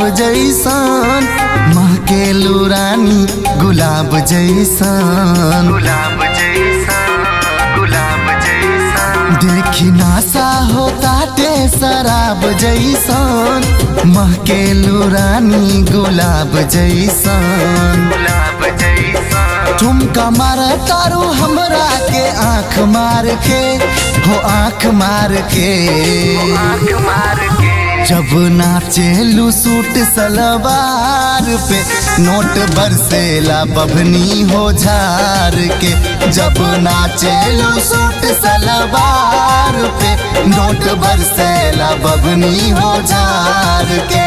जैसन महकेलू रानी गुलाब जैसन गुलाब जैसा गुलाब जैसा देखी नासा हो ताटे शराब जैसन महकेलू रानी गुलाब जैसन गुलाब जैसा ठुमका मार तारू हमरा के आंख मार के हो आंख मार के आँख मार के जब नाचेलू सूट सलवार पे नोट बरसेला बभनी हो झार के जब नाचेलू सूट सलवार पे नोट बरसेला बभनी हो झार के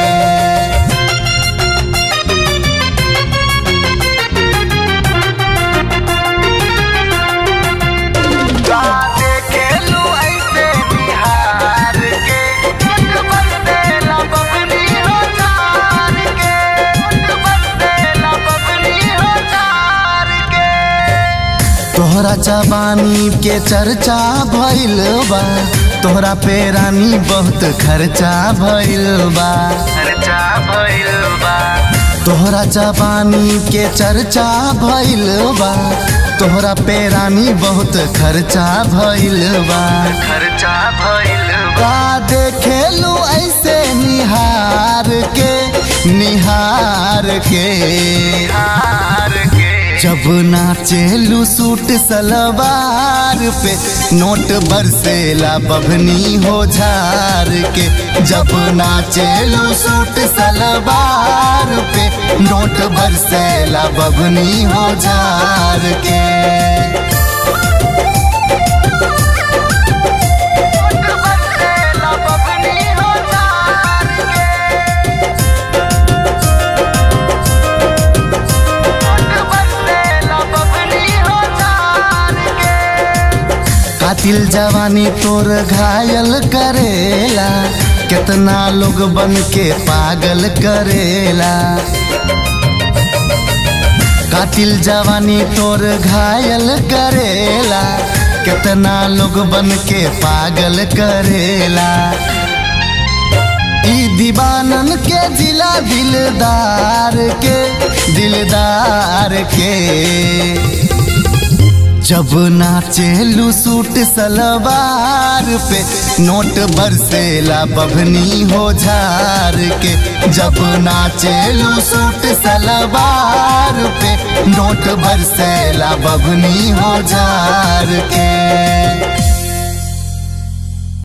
गाते खेलू ऐसे बिहार के मुठ बरसेला बबनी हो चार के मुठ बरसेला बबनी हो चार के तोहरा जवानी के चर्चा भइल बा तोहरा पे रानी बहुत खर्चा भइल बा खर्चा भइल बा तोहरा जवानी के चर्चा भइल बा तोहरा पे रानी बहुत खर्चा भइल बा खर्चा भइल बा का देखेलू ऐसे निहार के निहार के हार के जब नाचेलू सूट सलवार पे नोट बरसेला बभनी हो झार के जब नाचेलू सूट सलवार पे नोट बरसेला बभनी हो झार के मुठ बरसेला बबनी हो चार के मुठ बरसेला बबनी हो चार के कातिल जवानी तोर घायल करेला कितना लोग बन के पागल करेला कातिल जवानी तोर घायल करेला कितना लोग बन के पागल करेला ई दीवानन के जिला दिलदार के दिलदार के जब नाचेलू सूट सलवार पे नोट बरसेला बभनी हो झार के जब नाचेलू सूट सलवार पे नोट बरसेला बभनी हो झार के